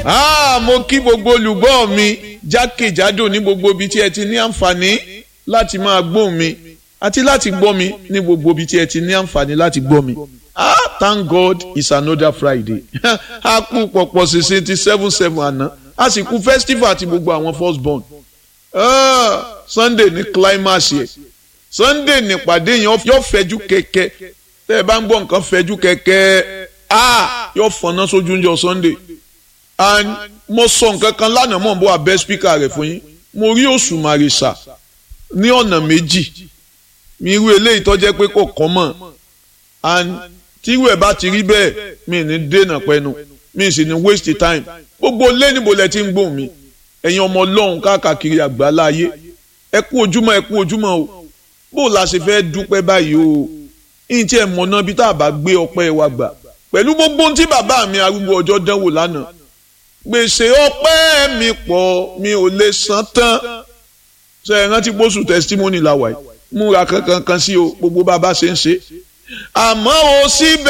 Ah, mo kí gbogbo olùgbọ́ mi jákèjádò ní gbogbo ibi tí ẹ ti ní àǹfààní láti máa gbóhùn mi àti láti gbọ́ mi ní gbogbo ibi tí ẹ ti ní àǹfààní láti gbọ́ mi. Ah, thank God it's another Friday. a kú pọ̀pọ̀ ṣinṣin ti seven seven àná a sì kú festival ti gbogbo àwọn first born. Ah, Sunday ní climax yẹ Sunday nípàdé yẹn yóò fẹjú kẹ̀kẹ́ tẹ́ ẹ bá ń gbọ́ nǹkan fẹjú kẹ̀kẹ́ ah yóò fọ̀nà sójú ń jọ Sunday and mo sọ nǹkan kan lánàá mọ̀ n bọ́ abẹ́ spíkà rẹ̀ fún yín mo rí Òṣùmàrè sà ní ọ̀nà méjì mi irú eléyìí tó jẹ́ pé kò kọ́ mọ̀ and tí irú ẹ̀ bá ti rí bẹ́ẹ̀ mi ní dènà pẹ́nu mi sì ní waste time gbogbo lé níbo lẹ ti ń gbóhùn mi ẹ̀yin ọmọ ọlọ́run káàkiri àgbáláyé ẹ kú ojúmọ́ ẹ kú ojúmọ́ o bó la ṣe fẹ́ dúpẹ́ báyìí o ìyìn tí ẹ mọ̀ náà bí tá a bá gbé ọpẹ́ wa gbà pẹ̀lú gbogbo ohun tí bàbá mi arúgbó ọjọ́ dánwò lánàá gbèsè ọpẹ́ mi pọ̀ mi ò lè san tán ṣe é rántí pósù testimony la wà yìí múra kankan kan sí o gbogbo bàbá ṣe ń ṣe àmọ́ o síbẹ̀.